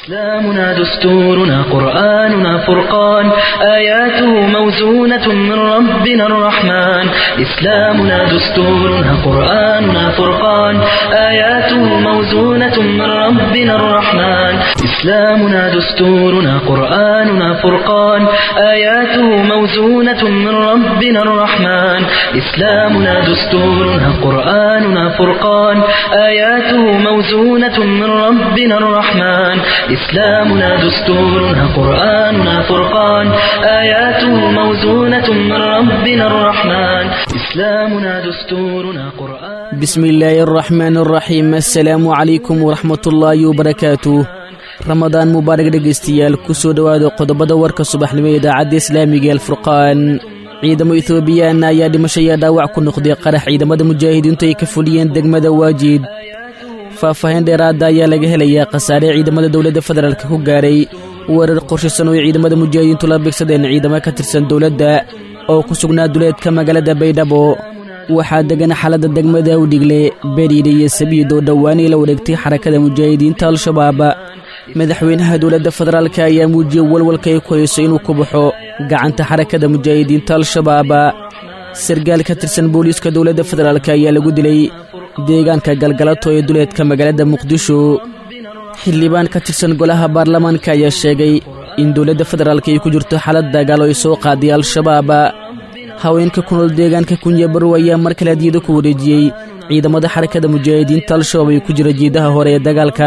إسلامنا دستورنا قرآننا فرقان آياته موزونة من ربنا الرحمن إسلامنا دستورنا قرآننا فرقان آياته موزونة من ربنا الرحمن إسلامنا دستورنا قرآننا فرقان آياته موزونة من ربنا الرحمن إسلامنا دستورنا قرآننا فرقان آياته موزونة من ربنا الرحمن إسلامنا دستورنا قرآننا فرقان آياته موزونة من ربنا الرحمن إسلامنا دستورنا قرآن بسم الله الرحمن الرحيم السلام عليكم ورحمة الله وبركاته ramadaan mubaarak dhegaystayaal ku soo dhowaada qodobada warka subaxnimo ee idaacadda islaamiga ee alfurqaan ciidamo ethoobiyaana ayaa dhimashaya dhaawac ku noqday qarax ciidamada mujaahidiintu ay ka fuliyeen degmada waajiid faahfaahin dheeraada ayaa laga helayaa khasaare ciidamada dowladda federaalk ku gaaray weerar qorshisan oo ay ciidamada mujaahidiintu la bigsadeen ciidamo ka tirsan dowladda oo ku sugnaa duleedka magaalada baydhabo waxaa degan xaaladda degmada udhigle beriire iyo sabiid oo dhowaanay la wareegtay xarakada mujaahidiinta al-shabaab madaxweynaha dowladda federaalk ayaa muujiyey walwalka ay ku hayso inuu ku baxo gacanta xarakada mujaahidiinta al-shabaab sargaal ka tirsan booliiska dowladda federaalk ayaa lagu dilay deegaanka galgalato ee duleedka magaalada muqdisho xildhibaan ka tirsan golaha baarlamaanka ayaa sheegay in dowladda federaalk ay ku jirto xaalad dagaal oo ay soo qaaday al-shabaab haweenka ku nool deegaanka kunyabarow ayaa mar kale adiyado ku wareejiyey ciidamada xarakada mujaahidiinta al-shabaab ay ku jira jiidaha hore ee dagaalka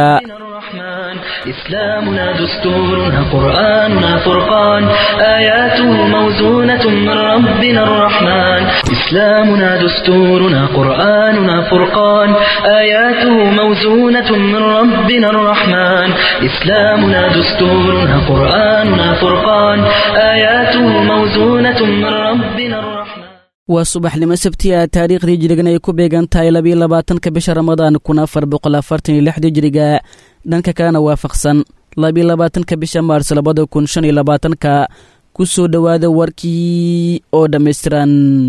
إسلامنا دستورنا قرآننا فرقان آياته موزونة من ربنا الرحمن إسلامنا دستورنا قرآننا فرقان آياته موزونة من ربنا الرحمن إسلامنا دستورنا قرآننا فرقان آياته موزونة من ربنا الرحمن waa subaxnimo sabtiya taariikhdii jirigan ay ku beegan tahay labiyo labaatanka bisha ramadaan kun afar boqol afartan iyo lixdii jiriga dhanka kalena waafaqsan labiyo labaatanka bisha maars labada kun shan iyo labaatanka ku soo dhowaada warkii oo dhammaystiran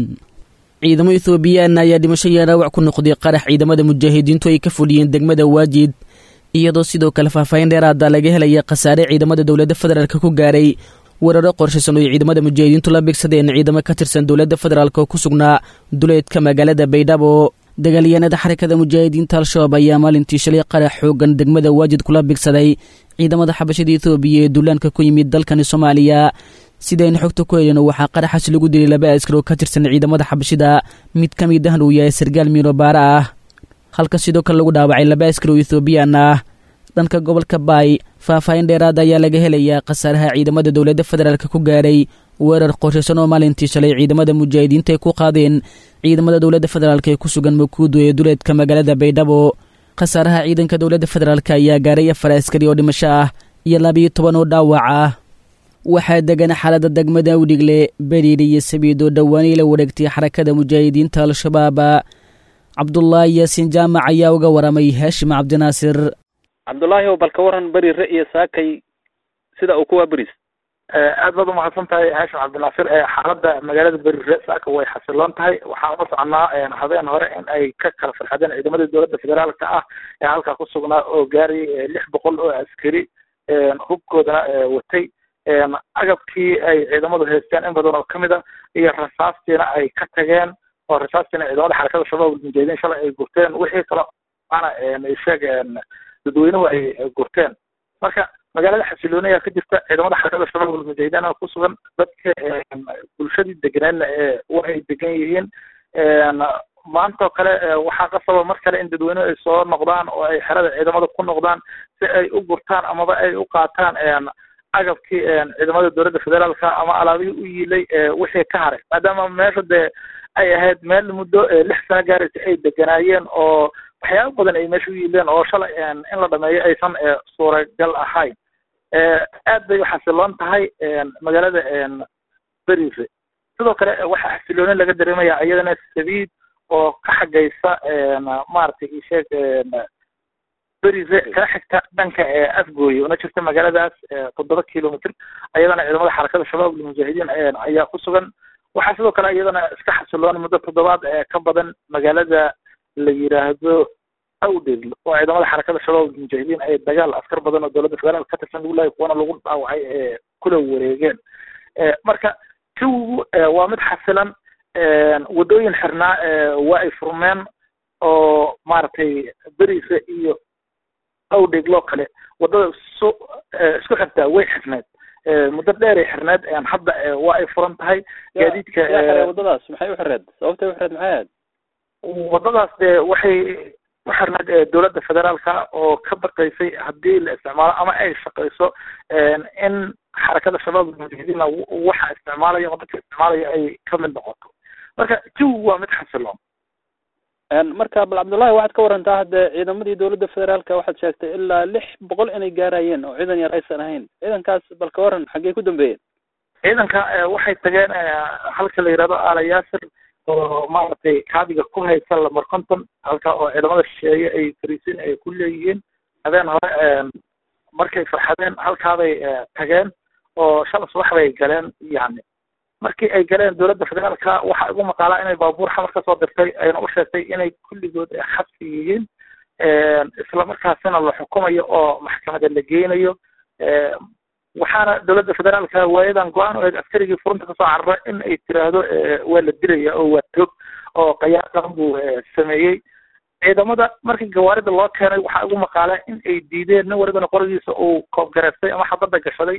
ciidamo ethoobiyaana ayaa dhimasho iyo dhaawac ku noqday qarax ciidamada mujaahidiintu ay ka fuliyeen degmada waajid iyadoo sidoo kale faahfaahin dheeraada laga helaya khasaare ciidamada dowladda federaalk ku gaaray weeraro qorshaysan oo ay ciidamada mujaahidiintu la bigsadeen ciidamo ka tirsan dowladda federaalk oo ku sugnaa duleedka magaalada baydhabo dagaalyahanada xarakada mujaahidiinta al-shabaab ayaa maalintii shalay qarax xoogan degmada waajid kula bigsaday ciidamada xabashada ethoobiya ee duulaanka ku yimid dalkani soomaaliya sidayna xogta ku helino waxaa qaraxaasi lagu dilay laba askar oo ka tirsan ciidamada xabashida mid ka mid ahna uu yahay sargaal miino baara ah halka sidoo kale lagu dhaawacay laba askar oo ethoobiyan ah dhanka gobolka baay faahfaahin dheeraada ayaa laga helayaa khasaaraha ciidamada dowladda federaalk ku gaaray weerar qorshaysan oo maalintii shalay ciidamada mujaahidiinta ay ku qaadeen ciidamada dowladda federaalk ee ku sugan makuudu ee duleedka magaalada baydhabo khasaaraha ciidanka dowladda federaalk ayaa gaaray afar askari oo dhimasho ah iyo labiyo toban oo dhaawac ah waxaa degan xaaladda degmada udhigle beriire iyo sabiid oo dhowaanay la wareegtay xarakada mujaahidiinta al-shabaab cabdulaahi yaasiin jaamac ayaa uga waramay haashim cabdinaasir cabdullaahi o bal ka waran berire iyo saakay sida uu kuwaa beris aad baad umahadsan tahay haashim cabdinaasir xaaladda magaalada berire saaka way xasiloon tahay waxaan ula soconaa habeen hore in ay ka kala farxadeen ciidamada dowladda federaalka ah ee halkaa ku sugnaa oo gaarayay lix boqol oo askari hubkoodana watay agabkii ay ciidamadu haysteen in badan oo kamid a iyo rasaastiina ay ka tageen oo rasaastiina ciidamada xarakada shabaab mujaahidiin shalay ay gurteen wixii kale ana sheeg dadweynuhu ay gurteen marka magaalada xasilooniya ka jirta ciidamada xarakada shabaab almujaahidiin ku sugan dadka bulshadii deganeedna wa ay degan yihiin maantoo kale waxaa qasaba mar kale in dadweynuhu ay soo noqdaan oo ay xerada ciidamada ku noqdaan si ay u gurtaan amaba ay u qaataan agabkii ciidamada dowladda federaalka ama alaabihii u yiilay wixii ka haray maadaama meesha dee ay ahayd meel muddo lix sano gaaraysa ay deganaayeen oo waxyaaba badan ay meesha u yiileen oo shalay in la dhameeyo aysan suuragal ahayn aad bay uxasiloon tahay magaalada berife sidoo kale waxaa xasilooni laga dareemaya iyadana sabiid oo ka xagaysa maaragtay isheeg berife kala xigta dhanka afgooye una jirta magaaladaas toddoba kilomitr iyadana ciidamada xarakada shabaab almujaahidiin ayaa ku sugan waxaa sidoo kale iyadana iska xasiloon muddo toddobaad ka badan magaalada la yiraahdo awdheeglo oo ciidamada xarakada shabaab mujaahidiin ay dagaal askar badan oo dowladda federaalk ka tirsan lagu laayay kuwana lagu dhaawacay ee kula wareegeen marka jawigu waa mid xasilan waddooyin xirnaa waa ay furmeen oo maaragtay beriisa iyo awdheegloo kale waddada su isku xirtaa way xirneed muddo dheer ay xirneed hadda waa ay furan tahay gaadiidka waddadaas maxay u xireed sababtay u xireed maxay ahayd waddadaas dee waxay u xirneed dowladda federaalka oo ka baqaysay haddii la isticmaalo ama ay shaqayso in xarakada shabaab mujaahidiina waxa isticmaalaya oo dadka isticmaalaya ay ka mid noqoto marka jawigu waa mid xasiloon marka bal cabdullahi waxaad ka warantaa hadde ciidamadii dowladda federaalka waxaad sheegtay ilaa lix boqol inay gaarayeen oo ciidan yar aysan ahayn ciidankaas bal ka waran xaggey ku dambeeyeen ciidanka waxay tageen halka la yihahdo ala yaasir oo maaragtay kaabiga ku haysa lamar conton halka oo ciidamada shisheeye ay fariisin ay ku leeyihiin habeen hore markay farxadeen halkaabay tageen oo shala subax bay galeen yani markii ay galeen dowladda federaalka waxaa igu maqaalaa inay baabuur xamar ka soo dirtay ayna u sheegtay inay kulligood xabsi yihiin islamarkaasina la xukumayo oo maxkamada la geynayo waxaana dowladda federaalka waayadan go-aan u eeg askarigii furunta kasoo carara in ay tiraahdo waa la dilaya oo waa toog oo qayaaqan buu sameeyey ciidamada markii gawaarida loo keenay waxaa igu maqaalaa in ay diideen nin walibana qorigiisa uu koobgareystay ama xabadda gashaday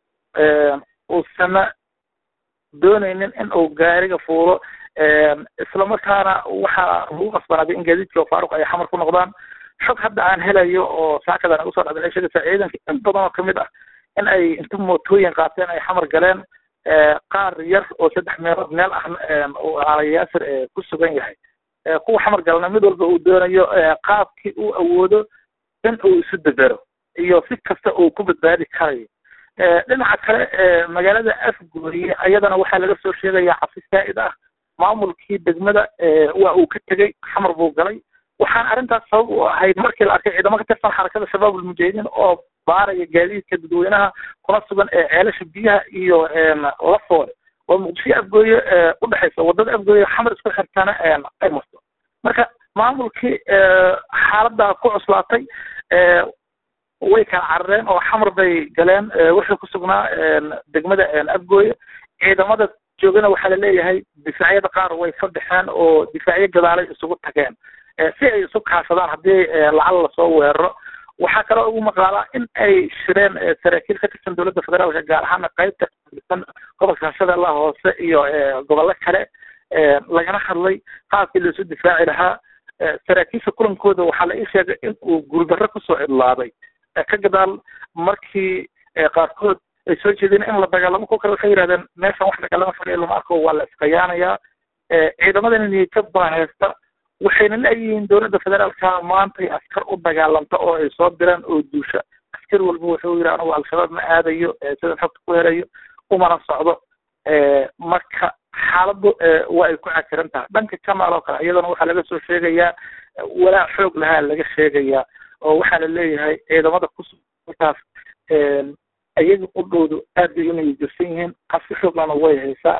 uusana doonaynin in uu gaariga fuulo islamarkaana waxaa lagu qasbanaaday in gaadiidkii faaruq ay xamar ku noqdaan xog hadda aan helayo oo saakadan ugu soo dhacday ay sheegaysaa ciidanka in badan oo kamid ah in ay inta mootooyin qaateen ay xamar galeen qaar yar oo saddex meelood meel ah uu aalayaasir ku sugan yahay kuwa xamar galna mid walba uu doonayo qaabkii uu awoodo in uu isu debero iyo si kasta uu ku badbaadi karayo dhinaca kale magaalada afgooye ayadana waxaa laga soo sheegaya cabsi saa'id ah maamulkii degmada waa uu ka tegey xamar buu galay waxaana arrintaas sabab u ahayd markii la arkay ciidamo ka tirsan xarakada shabaab almujaahidiin oo baaraya gaadiidka dadweynaha kuna sugan ee ceelasha biyaha iyo lafoole oo muqdisho afgooye udhexaysa wadada afgooye xamar isku xirtana ay marto marka maamulkii xaaladdaa ku cuslaatay way kala carareen oo xamar bay galeen wuxuu ku sugnaa degmada afgooye ciidamada joogana waxaa laleeyahay difaacyada qaar way ka baxeen oo difaacyo gadaalay isugu tageen si ay isu kaashadaan haddii lacal lasoo weeraro waxaa kaloo ugu maqaalaa in ay shireen saraakiil ka tirsan dowladda federaalka gaar ahaana qaybta tirsan gobolka shabeellaha hoose iyo gobollo kale lagana hadlay qaabkii laisu difaaci lahaa saraakiisha kulankooda waxaa la ii sheegay in uu guuldarro kusoo idlaaday ka gadaal markii qaarkood ay soo jeedeen in la dagaalamo kuwa kale waxay yidhahdeen meeshan wax dagaalama fadhiya lama arko waa la iskayaanayaa ciidamadana niyadjab baa haysta waxayna leeyihiin dowladda federaalka maantay askar u dagaalamta oo ay soo diraan oo duusha askar walba wuxuu yidhi anugu al-shabaab ma aadayo sidan xogta ku helayo umana socdo marka xaaladdu waa ay ku cakiran tahay dhanka kamaal oo kale iyadana waxaa laga soo sheegayaa walaa xoog lahaa laga sheegayaa oo waxaa la leeyahay ciidamada kusukaas iyaga qudhoodu aad bay inay jirsan yihiin qabsi xooglana way haysaa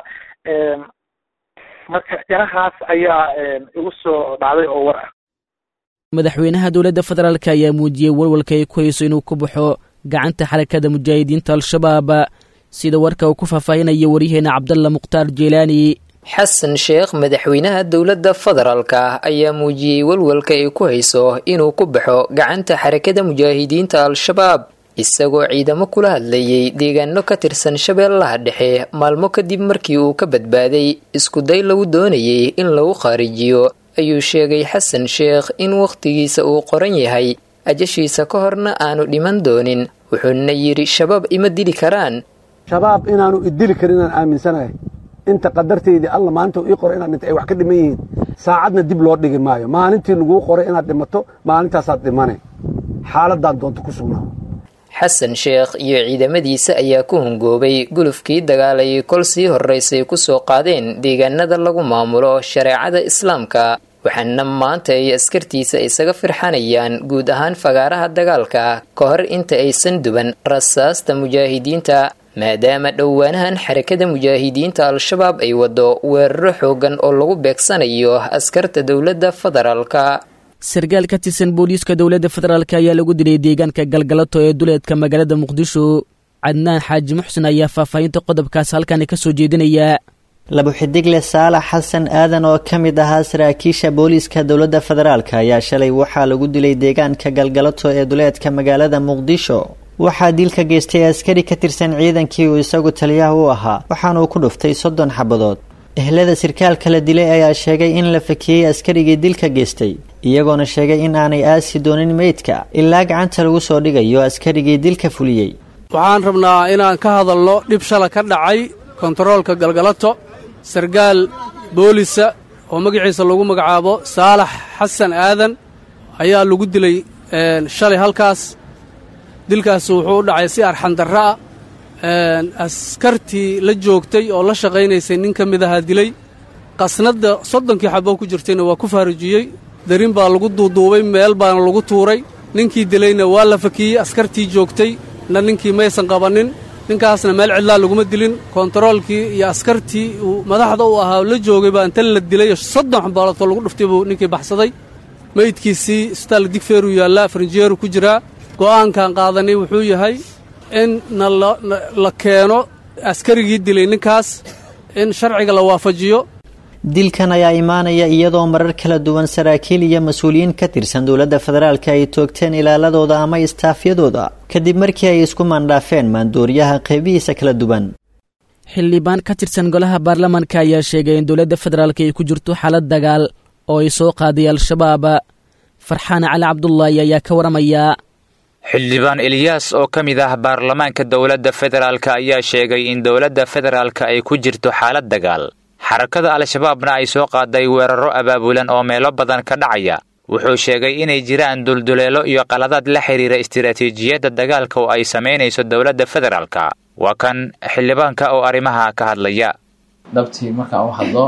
marka inahaas ayaa igu soo dhacday oo war ah madaxweynaha dowladda federaalk ayaa muujiyey walwalka ay ku hayso inuu ku baxo gacanta xarakada mujaahidiinta al-shabaab sida warka uu ku faahfaahinaya waryaheena cabdalla mukhtaar jeylaani xasan sheekh madaxweynaha dowladda federaalka ayaa muujiyey walwalka ay ku hayso inuu ku baxo gacanta xarakada mujaahidiinta al-shabaab isagoo ciidamo kula hadlayay deegaano ka tirsan shabeellaha dhexe maalmo kadib markii uu ka badbaaday iskuday lagu doonayay in lagu khaarijiyo ayuu sheegay xasan sheekh in wakhtigiisa uu qoran yahay ajashiisa ka horna aanu dhiman doonin wuxuuna yidhi shabaab ima dili karaan shabaab inaanu idili karin inaan aaminsanahay inta qadartaydii alla maalinta ii qoray inaad dhinta ay wax ka dhiman yihiin saacadna dib loo dhigi maayo maalintii laguu qoray inaad dhimato maalintaasaad dhimane xaaladaan doonto ku sugnaa xasan sheekh iyo ciidamadiisa ayaa ku hungoobay gulufkii dagaalayay kol sii horraysay kusoo qaadeen deegaanada lagu maamulo shareecada islaamka waxaana maanta ay askartiisa isaga firxanayaan guud ahaan fagaaraha dagaalka ka hor inta aysan duban rasaasta mujaahidiinta maadaama dhowaanahan xarakada mujaahidiinta al-shabaab ay wado weeraro xoogan oo lagu beegsanayo askarta dowladda federaalka sarkaal ka tirsan booliiska dowladda federaalk ayaa lagu dilay deegaanka galgalato ee duleedka magaalada muqdisho cadnaan xaaji muxsen ayaa faahfaahinta qodobkaas halkani ka soo jeedinaya labo xidigle saalax xasan aadan oo ka mid ahaa saraakiisha booliiska dowladda federaalk ayaa shalay waxaa lagu dilay deegaanka galgalato ee duleedka magaalada muqdisho waxaa dilka geystay askari ka tirsan ciidankii uu isagu taliyaha u ahaa waxaanuu ku dhuftay soddon xabadood ehlada sirkaalka la dilay ayaa sheegay in la fakiyey askarigii dilka geystay iyagoona sheegay in aanay aasi doonin meydka ilaa gacanta lagu soo dhigayo askarigii dilka fuliyey waxaan rabnaa inaan ka hadalno dhib shala ka dhacay kontaroolka galgalato sarkaal boolisa oo magaciisa lagu magacaabo saalax xasan aadan ayaa lagu dilay shalay halkaas dilkaas wuxuu u dhacay si arxandarra ah askartii la joogtay oo la shaqaynaysay nin ka mid ahaa dilay qasnadda soddonkii xaboo ku jirtayna waa ku faarujiyey darin baa lagu duuduubay meel baana lagu tuuray ninkii dilayna waa la fakiyey askartii joogtay na ninkii maysan qabannin ninkaasna meel cidlaa laguma dilin kontaroolkii iyo askartii uu madaxda u ahaa la joogay baa inta la dilay soddon xabaaloodoo lagu dhuftay buu ninkii baxsaday meydkiisii isbitaal digfeeruu yaallaa farinjeeru ku jiraa go'aankan qaadanay wuxuu yahay in na la keeno askarigii dilay ninkaas in sharciga la waafajiyo dilkan ayaa imaanaya iyadoo marar kala duwan saraakiil iyo mas-uuliyiin ka tirsan dowladda federaalk ay toogteen ilaaladooda ama istaafyadooda kadib markii ay isku maandhaafeen maandooriyaha qaybihiisa kala duwan xildhibaan ka tirsan golaha baarlamaanka ayaa sheegay in dowladda federaalk ay ku jirto xaalad dagaal oo ay soo qaaday al-shabaab farxaan cali cabdulaahi ayaa ka waramayaa xildhibaan eliyaas oo ka mid ah baarlamaanka dowladda federaalk ayaa sheegay in dowladda federaalk ay ku jirto xaalad dagaal xarakada al-shabaabna ay soo qaaday weerarro abaabulan oo meelo badan ka dhacaya wuxuu sheegay inay jiraan dulduleelo iyo qaladaad la xidhiira istiraatiijiyadda dagaalka oo ay samaynayso dowladda federaalka waa kan xildhibaanka oo arrimaha ka hadlaya dhabtii markaan u hadlo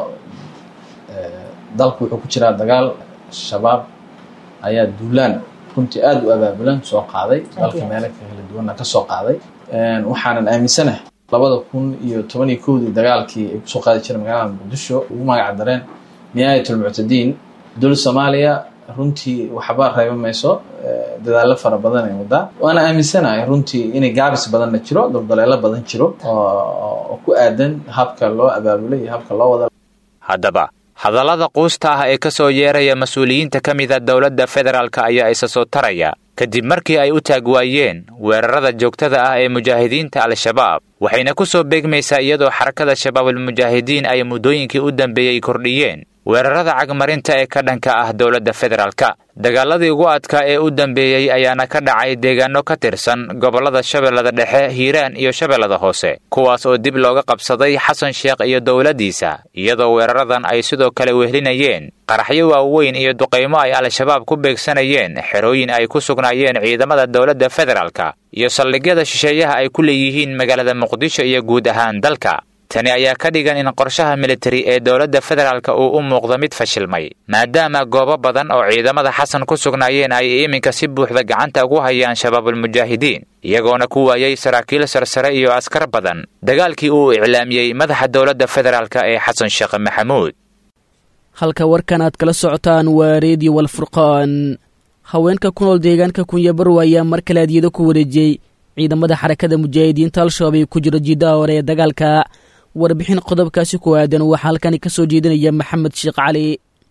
dalku wuxuu ku jiraa dagaal shabaab ayaa duulaan runtii aada u abaabulan soo qaaday dalka meelo kala duwanna ka soo qaaday waxaanan aaminsanahay labada kun iyo toban iyo kowdii dagaalkii ay kusoo qaadi jireen magaalada muqdisho ugu magac dareen nihaayatulmuctadiin dowlad soomaaliya runtii waxba reeba mayso dadaallo fara badan ay wadaa waana aaminsanahay runtii inay gaabis badanna jiro daldaleelo badan jiro oo ku aadan habka loo abaabulay iyo habka loo wada haddaba hadallada quusta ah ee ka soo yeeraya mas-uuliyiinta ka mida dowladda federaalk ayaa isa soo taraya kadib markii ay u taag waayeen weerarada joogtada ah ee mujaahidiinta al-shabaab waxayna ku soo beegmaysaa iyadoo xarakada shabaabulmujaahidiin ay muddooyinkii u dambeeyey kordhiyeen weerarada cagmarinta ee ka dhanka ah dowladda federaalka dagaaladii ugu adkaa ee u dambeeyey ayaana ka dhacay deegaano ka tirsan gobollada shabeellada dhexe hiiraan iyo shabeellada hoose kuwaas oo dib looga qabsaday xasan sheekh iyo dowladdiisa iyadoo weeraradan ay sidoo kale wehlinayeen qaraxyo waaweyn iyo duqaymo ay al-shabaab ku beegsanayeen xerooyin ay ku sugnaayeen ciidamada dowladda federaalka iyo saldhigyada shisheeyaha ay ku leeyihiin magaalada muqdisho iyo guud ahaan dalka tani ayaa ka dhigan in qorshaha militari ee dowladda federaalka uu u muuqdo mid fashilmay maadaama goobo badan oo ciidamada xasan ku sugnaayeen ay iminka si buuxda gacanta ugu hayaan shabaabulmujaahidiin iyagoona ku waayey saraakiil sarsare iyo askar badan dagaalkii uu iclaamiyey madaxa dowladda federaalk ee xasan sheekh maxamuud halka warkan aad kala socotaan waa reediyo walfurqaan haweenka ku nool deegaanka kunyabarow ayaa mar kale adyado ku wareejiyey ciidamada xarakada mujaahidiinta al-shabaab ee ku jira jiidaha hore ee dagaalka warbixin qodobkaasi ku aadan waxaa halkani ka soo jeedinaya maxamed sheekh cali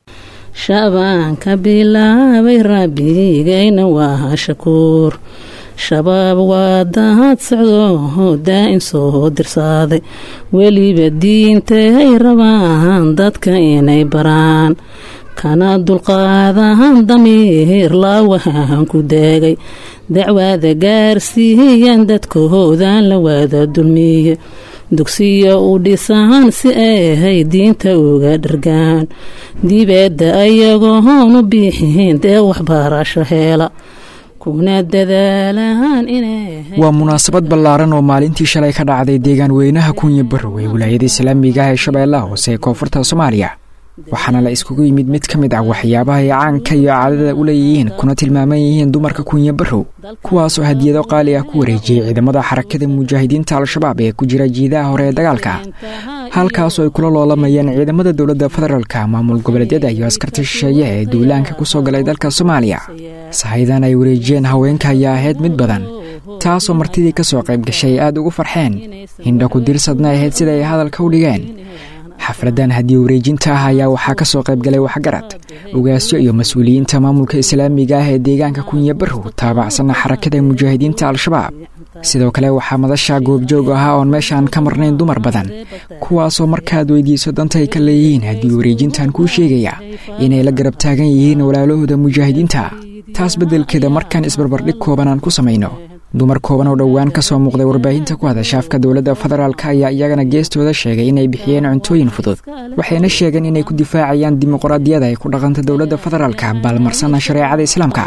shabaanka bilaabay rabbigayna waa shakuur shabaab waa dahad socdo daa-in soo dirsaaday weliba diintay rabaan dadka inay baraan kana dulqaadahan damiir laawahan ku daagay dacwaada gaarsiiyan dadkahoodan la waada dulmiye dugsiya u dhisaan si ahay diinta uga dhargaan dibeedda ayagoon u biixin dee waxbarasho heela kuna dadaalaan waa munaasabad ballaaran oo maalintii shalay ka dhacday deegaan weynaha kunya barow ee wilaayada islaamiga ah ee shabeellaha hoose ee koonfurta soomaaliya waxaana la iskugu yimid mid ka mid ah waxyaabaha ay caanka iyo caadada u leeyihiin kuna tilmaaman yihiin dumarka kunya barrow kuwaasoo hadiyado qaali ah ku wareejiyey ciidamada xarakada mujaahidiinta al-shabaab ee ku jira jiidaha hore ee dagaalka halkaasoo ay kula loolamayeen ciidamada dowladda federaalka maamul goboleedyada iyo askarta shisheeye ee duulaanka ku soo galay dalka soomaaliya sahaydan ay wareejiyeen haweenka ayaa ahayd mid badan taasoo martidii ka soo qayb gashay aad ugu farxeen hindha ku dirsadna ahayd sida ay hadalka u dhigeen xafladan hadiye wareejinta ah ayaa waxaa ka soo qayb galay waxgarad ugaasyo iyo mas-uuliyiinta maamulka islaamiga ah ee deegaanka kunya barrow taabacsanna xarakada mujaahidiinta al-shabaab sidoo kale waxaa madasha goobjoog ahaa oon meeshaan ka marnayn dumar badan kuwaasoo markaad weydiiso danta ay ka leeyihiin haddii wareejintan kuu sheegaya inay la garab taagan yihiin walaalahooda mujaahidiinta taas beddelkeeda markaan isbarbardhig kooban aan ku samayno dumar kooban oo dhowaan ka soo muuqday warbaahinta ku hadasha afka dowladda federaalk ayaa iyagana geestooda sheegay inay bixiyeen cuntooyin fudud waxayna sheegeen inay ku difaacayaan dimuqraadiyada ay ku dhaqanta dowladda federaalka baalmarsana shareecada islaamka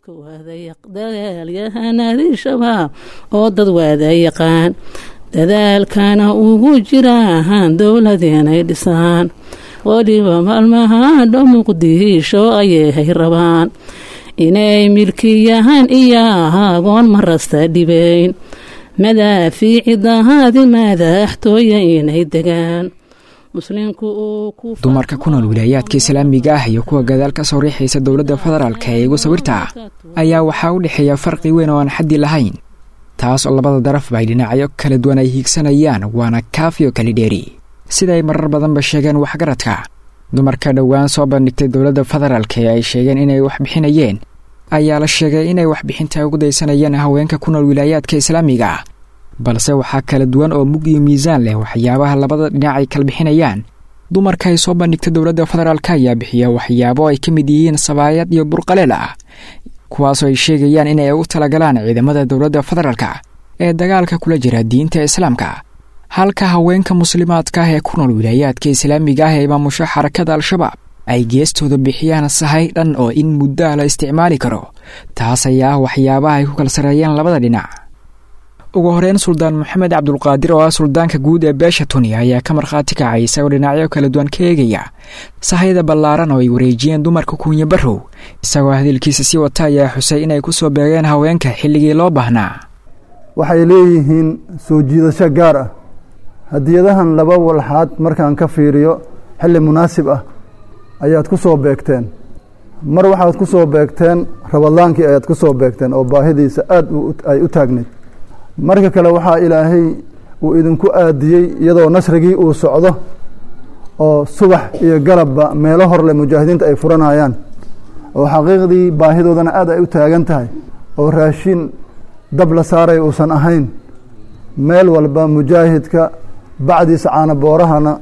oo dad waada yaqaan dadaalkana ugu jiraan dowlad inay dhisaan weliba maalmaha dho muqdisho ayay rabaan inay milkiyahaan iyo agoon marasta dhibayn madaafiicidahaadi madaxtooya inay degaan dumarka ku nool wilaayaadka islaamiga ah iyo kuwa gadaal ka soo riixaysa dowladda federaalka ee igu sawirta ah ayaa waxaa u dhexeeya farqi weyn oo aan xaddi lahayn taas oo labada darafba ay dhinacyo kala duwan ay hiigsanayaan waana kaafiyo kali dheeri sida ay marar badanba sheegeen waxgaradka dumarka dhowaan soo bandhigtay dowladda federaalka ee ay sheegeen inay wax bixinayeen ayaa la sheegay inay waxbixinta ugu daysanayeen haweenka ku nool wilaayaadka islaamiga ah balse waxaa kala duwan oo mug iyo miisaan leh waxyaabaha labada dhinac ay kala bixinayaan dumarka ay soo bandhigtay dowladda federaalka ayaa bixiya waxyaabo ay ka mid yihiin sabaayad iyo burqaleel ah kuwaasoo ay sheegayaan inay u talagalaan ciidamada dowladda federaalka ee dagaalka kula jira diinta islaamka halka haweenka muslimaadka ah ee ku nool wilaayaadka islaamiga ah ee maamusho xarakada al-shabaab ay geestooda bixiyaan sahay dhan oo in muddoa la isticmaali karo taas ayaa ah waxyaabaha ay ku kala sareeyeen labada dhinac ugu horeyn suldaan maxamed cabdulqaadir oo ah suldaanka guud ee beesha tuni ayaa ka markhaati kacay isagoo dhinacyo kala duwan ka eegaya sahayda ballaaran oo ay wareejiyeen dumarka kuunya barrow isagoo hadalkiisa sii wata ayaa xusay inay ku soo beegeen haweenka xilligii loo baahnaa waxay leeyihiin soo jiidasho gaar ah hadiyadahan laba walxaad markaan ka fiiriyo xilli munaasib ah ayaad ku soo beegteen mar waxaad ku soo beegteen rabadlaankii ayaad ku soo beegteen oo baahidiisa aad ay u taagnayd marka kale waxaa ilaahay uu idinku aadiyey iyadoo nasrigii uu socdo oo subax iyo galabba meelo horle mujaahidiinta ay furanayaan oo xaqiiqdii baahidoodana aad ay u taagan tahay oo raashin dab la saaray uusan ahayn meel walba mujaahidka bacdiisa caana boorahana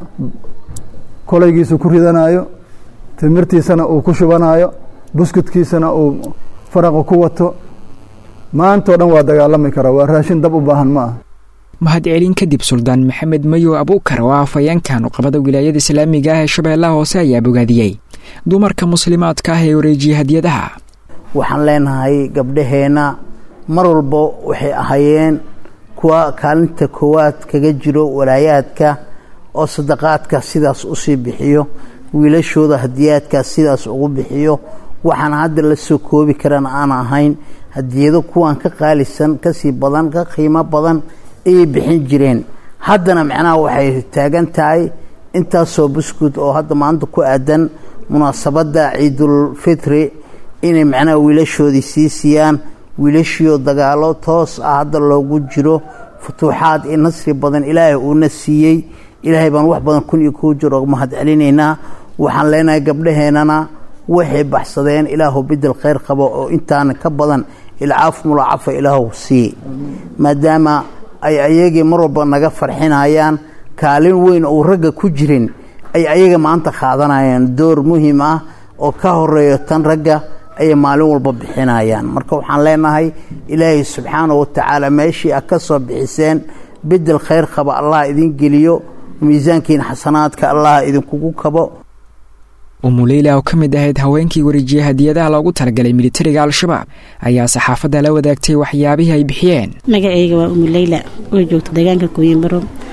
kolaygiisa ku ridanayo timirtiisana uu ku shubanayo buskudkiisana uu faraqa ku wato maantao dhan waa dagaalami karaa waa raashin dab u baahan ma ah mahadcelin kadib suldaan maxamed mayow abuukar oo ah afhayeenkan uqabada wilaayada islaamiga ah ee shabeellaha hoose ayaa bogaadiyey dumarka muslimaadka ah ee wareejiyey hadiyadaha waxaan leenahay gabdhaheenna mar walba waxay ahaayeen kuwa kaalinta koowaad kaga jiro walaayaadka oo sadaqaadka sidaas usii bixiyo wiilashooda hadiyaadkaas sidaas ugu bixiyo waxaan hadda la soo koobi karana aan ahayn hadiyado kuwan ka qaalisan kasii badan ka qiimo badan ayay bixin jireen haddana macnaha waxay taagan tahay intaasoo buskud oo hadda maanta ku aadan munaasabadda ciidulfitri inay macnaha wiilashoodii sii siiyaan wiilashiioo dagaalo toos ah hadda loogu jiro futuuxaad iyo nasri badan ilaahay uuna siiyey ilaahay baan wax badan kun iyo kuu jir oo mahad celinaynaa waxaan leenahay gabdhaheennana waxay baxsadeen ilaahu bidel khayr qabo oo intaana ka badan ilcaaf mulaacafa ilaahu siiye maadaama ay ayagii mar walba naga farxinayaan kaalin weyn ou ragga ku jirin ay ayaga maanta qaadanayaan door muhiim ah oo ka horeeyo tan ragga ayay maalin walba bixinayaan marka waxaan leenahay ilaahay subxaana wa tacaala meeshii a ka soo bixiseen bedel khayr qaba allah idin geliyo miisaankiina xasanaadka allah idinkugu kabo umuleyla oo ka mid ahayd haweenkii wareejiyey hadiyadaha loogu talagalay militariga al-shabaab ayaa saxaafadda la wadaagtay waxyaabihii ay bixiyeen magacayga waa umuleyla oo joogta deegaanka kuuyimbaro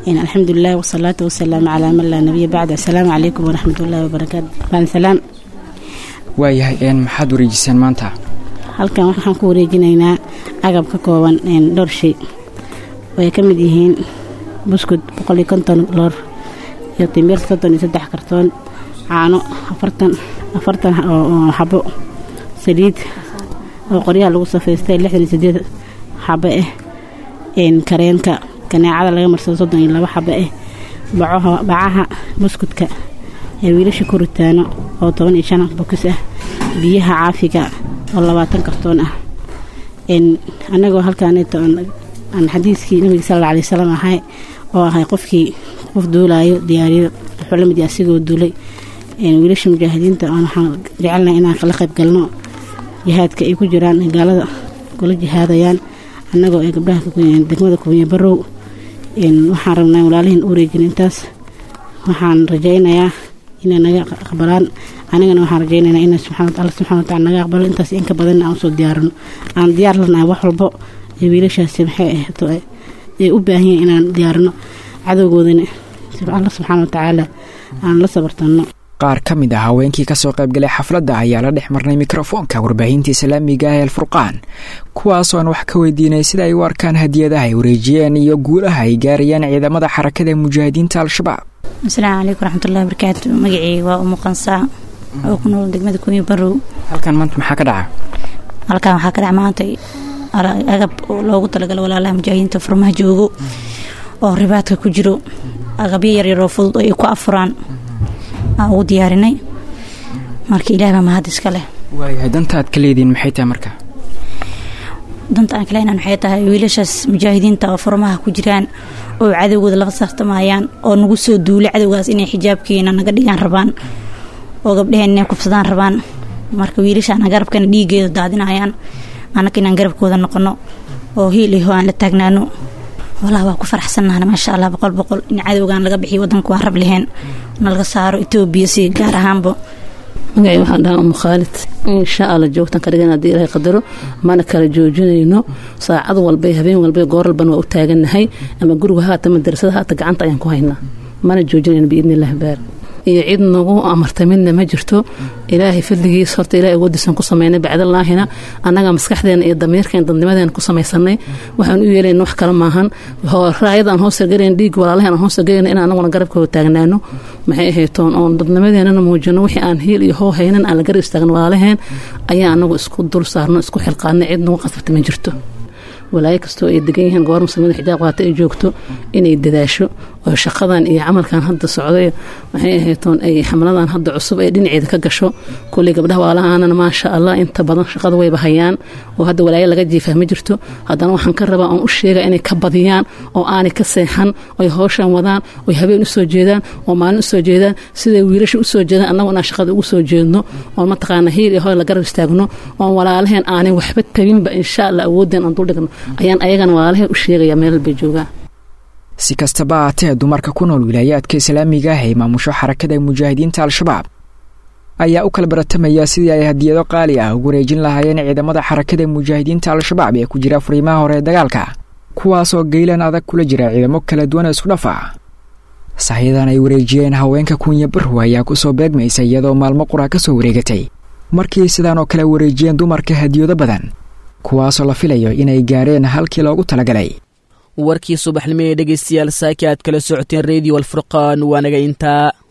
alxamdulilah wasalaatu wasalaamu calaa man laa nabiya bacd asalaamu calaykum waraxmat ullahi wabarakaatu baan salaam waayahay maxaad wareejiseen maanta halkan waxaan ku wareejinaynaa agab ka kooban dhowr shay ay ka mid yihiin buskud boqol iyo konton loor iyo timir soddon iyo saddex kartoon caano afartan afartan oo xabo saliid oo qoryaha lagu safaystay lixdan iyo sideed xabo ah kareenka kaneecada laga marsado soddon iyo labo xabo ah bacaha buskudka ee wiilasha ku ritaano oo toban iyo shan bokis ah biyaha caafiga oo labaatan kartoon ah annagoo halkaaneeto aan xadiiskii nabiga sal alla alay wasalam ahay oo ahay qofkii qof duulaayo diyaariyo wuxuu la mid yahay asigoo duulay wiilasha mujaahidiinta oon waxaan jecelnahay inaan kala qayb galno jihaadka ay ku jiraan gaalada kula jihaadayaan annagoo ay gabdhaha degmada kuwiya barow waxaan rabnaa walaalihiin u wareejin intaas waxaan rajaynayaa inay naga aqbalaan anigana waxaan rajaynaynaa in alla subxana watacala naga aqbalo intaas inka badanna aan usoo diyaarino aan diyaar lanahay wax walbo ee wiilashaasi maxay ahto ay u baahan yihin inaan diyaarino cadowgoodana alla subxaana watacaala aan la sabartanno qaar ka mid ah haweenkii kasoo qaybgalay xafladda ayaa la dhex marnay mikrofoonka warbaahinta islaamiga ah ee alfurqaan kuwaasoo aan wax ka weydiinay sida ay u arkaan hadiyadaha ay wareejiyeen iyo guulaha ay gaarayaan ciidamada xarakada mujaahidiinta al-shabaab asalaamu calaykum waraxmatullahi wabarakaatu magacii waa umu qansaa oo ku nool degmada kuuya barow halkan maanta maxaa ka dhaca halkan waxaa ka dhaca maanta agab loogu talagalo walaalaha mujaahidiinta furmaha joogo oo ribaadka ku jiro agabyo yaryaroo fudud oo ay ku afuraan aan ugu diyaarinay marka ilaah baa mahad iska leh waayahay danta aad ka leediin maxay tahay marka danta aan kaleenan waxay tahay wiilashaas mujaahidiinta oo furmaha ku jiraan oo cadowgooda laba saartamayaan oo nagu soo duulay cadowgaas inay xijaabkeena naga dhigaan rabaan oo gabdhaheen inay kufsadaan rabaan marka wiilashaana garabkana dhiigeeda daadinayaan annaka inaan garabkooda noqono oo hiil iho aan la taagnaano wallah waa ku faraxsannahna maasha allah boqol boqol in cadowgan laga bixiyo wadanka waan rab leheen na laga saaro etoobiya si gaar ahaanba magacii waxaan dhahaa umu khaalid insha alla joogtan ka dhigan haddii ilaahay qadaro mana kala joojinayno saacad walbay habeen walbay goor walbana waa u taagannahay ama guriga haata madarasada haata gacanta ayaan ku haynaa mana joojinayno biidni illahi baar iyo cid nagu amartay midna ma jirto ilaahay fadligiis horta ilahay awoodiisan ku samaynay bacdalaahina annaga maskaxdeena iyo damiirkeen dadnimadeena ku samaysanay waxaan u yeelayna wax kale maahan raayadaan hoos sargarayn dhiig walaalahan aan hoos sargarayna in anaguna garabkooda taagnaano maxay ahaytoon oon dadnimadeenana muujino wixii aan hiil iyo hoo haynan aan la garab istaagno walaalaheen ayaa anagu isku dul saarno isku xilqaadnay cid nagu qasabta ma jirto walaayo kastoo ay degan yihiin goor muslimiinta xijaab qaata ay joogto inay dadaasho oo shaqadan iyo camalkan hadda socday waxay ahaytoon ay xamladan hadda cusub ay dhinaceeda ka gasho kulley gabdhaha waalahaanana maasha allah inta badan shaqada wayba hayaan oo hadda walaayo laga jiifaa ma jirto haddana waxaan ka rabaa oon u sheega inay ka badiyaan oo aanay ka seexan oy howshan wadaan oy habeen usoo jeedaan oo maalin usoo jeedaan siday wiilasha usoo jeedaan annagu inaan shaqada ugu soo jeedno oon mataqaana hiil iyo hoy la garab istaagno oon walaalaheen aanay waxba tabinba insha allah awoodeen aan duldhigno ayaan ayagana walaalaheen u sheegaya meel bay joogaan si kastaba aatee dumarka ku nool wilaayaadka islaamiga ah ee maamusho xarakada mujaahidiinta al-shabaab ayaa u kala baratamaya sidii ay hadiyado qaali ah ugu wareejin lahaayeen ciidamada xarakada mujaahidiinta al-shabaab ee ku jira furiimaha hore ee dagaalka kuwaasoo geylan adag kula jira ciidamo kala duwan isku dhafa sahyadan ay wareejiyeen haweenka kunya barhu ayaa kusoo beegmaysa iyadoo maalmo qura ka soo wareegatay markii sidaan oo kale wareejiyeen dumarka hadiyado badan kuwaasoo la filayo inay gaareen halkii loogu talagalay warkii subaxnimo ee dhegaystayaal saaki aad kala socoteen rediyo alfurqaan waa naga intaa